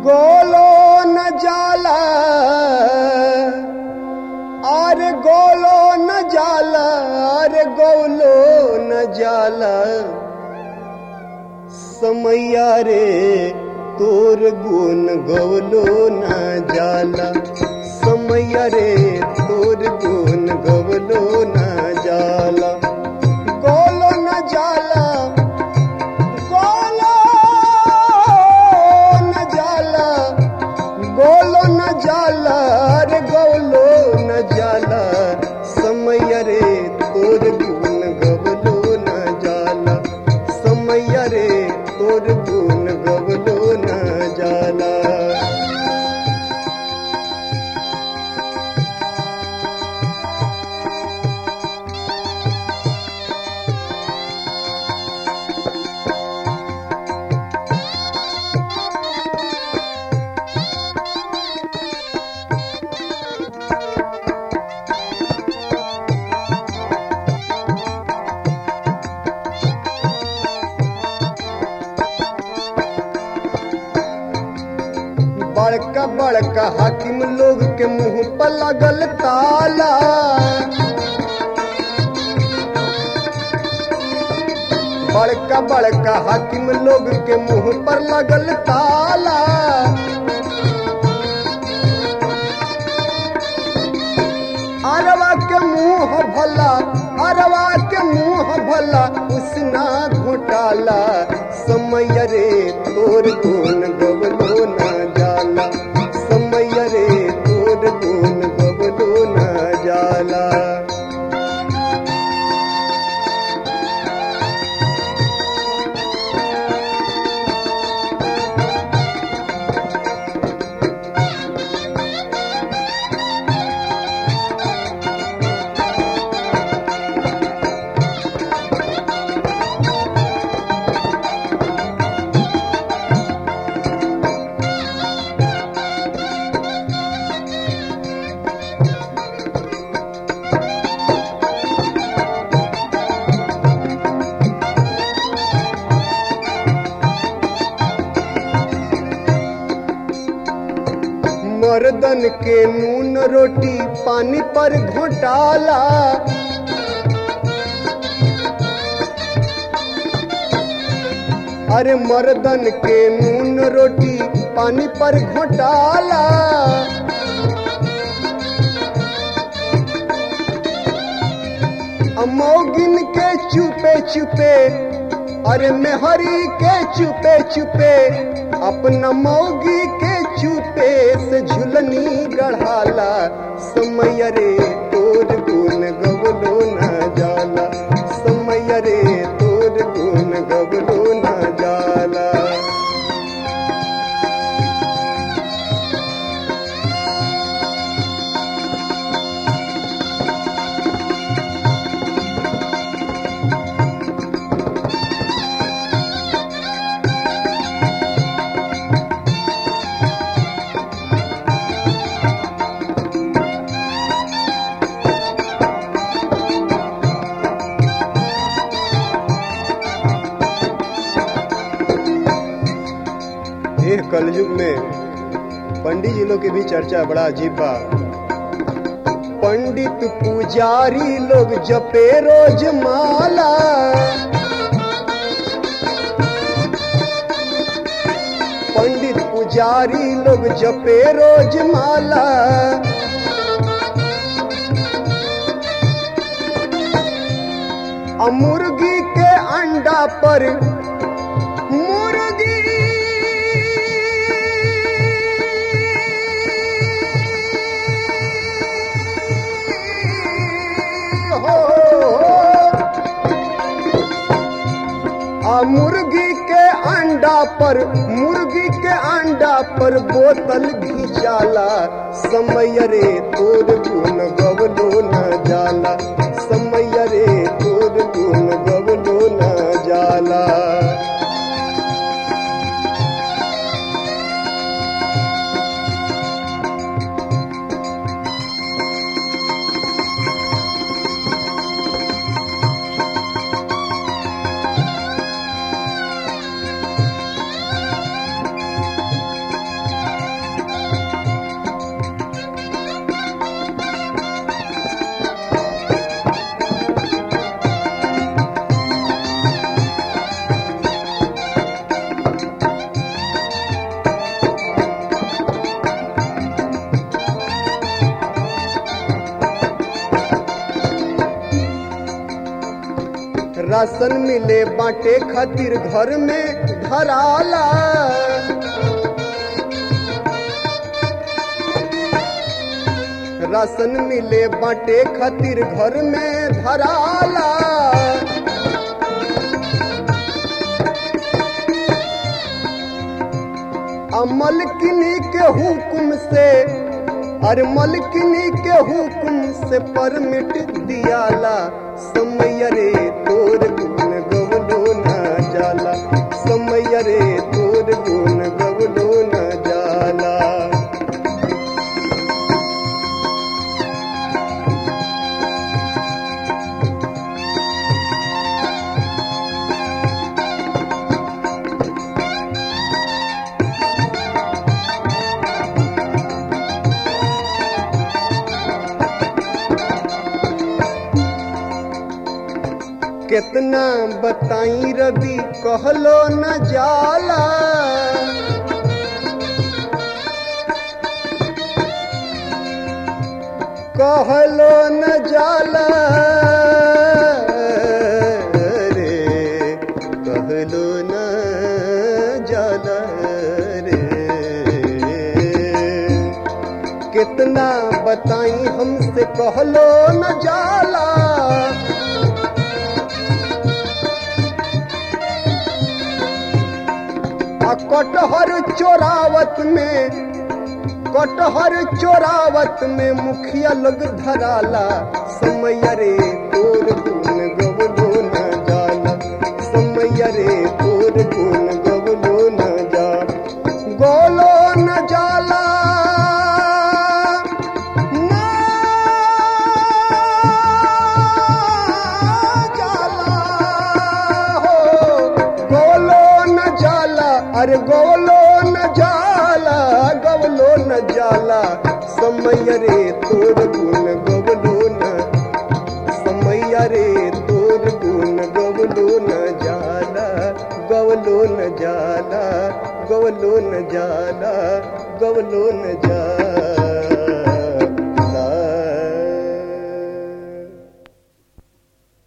गोलो न जाला अरे गोलो न जाला अरे गोलो न जाला समैया रे तोर गुण गवलो न जाला समैया रे तोर गुण गवलो न जाला गोलो न जाला गोलो न जाला गोलो न जाला रे गोलो न जाला समय रे तोर गुण गवलो न जाला समय रे तोर गुण गवलो न जाला बड़का बड़का हाकिम लोग के मुंह पर लगल ताला बड़का बड़का हाकिम लोग के मुंह पर लगल ताला अरवा के मुंह भला अरवा के मुंह भला उसना घोटाला समय रे तोर गुण गवलो न जाला समय रे तोर गुण गवलो न जाला मर्दन के नून रोटी पानी पर घोटाला अरे मर्दन के नून रोटी पानी पर घोटाला अमोगिन के चुपे चुपे अरे मेहरी के चुपे चुपे अपना मौगी के चुपे से झुलनी गढ़ाला समय रे तोर गुण गवलो न जाला समय रे तोर गुण गवलो न जाला एह कलयुग में पंडित जी लोग के भी चर्चा बड़ा अजीब बा पंडित पुजारी लोग जपे रोज माला पंडित पुजारी लोग जपे रोज माला आ मुर्गी के अंडा पर मुर्गी हो आ मुर्गी के अंडा पर मुर्गी के अंडा पर बोतल घिचाला समय रे तोर गुण गवलो न जाला समय रे तोर गुण गवलो न जाला राशन मिले बाटे खातिर घर में धराला राशन मिले बाटे खातिर घर में धराला अमल किनी के हुक्म से अरे मलकिनी के हुक्म से परमिट दियाला समय रे तोर गुण गवलो न जाला समय रे तोर गुण गवलो न जाला कितना बताई रवि कहलो न जाला कहलो न जाला रे कहलो न जाला रे कितना बताई हमसे कहलो न जाला आ कटहर चोरावत में कटहर चोरावत में मुखिया लोग धराला समय रे तोर गुण गवलो न जाला समय रे तोर गुण गवलो न जा गोलो न जाला ना जाला हो गोलो न जाला अरे गोलो न जाला गवलो न जाला समय रे तोर गुण गवलो न समय रे तोर गुण गवलो न जाला गवलो न जाला गवलो न जाला गवलो न जाला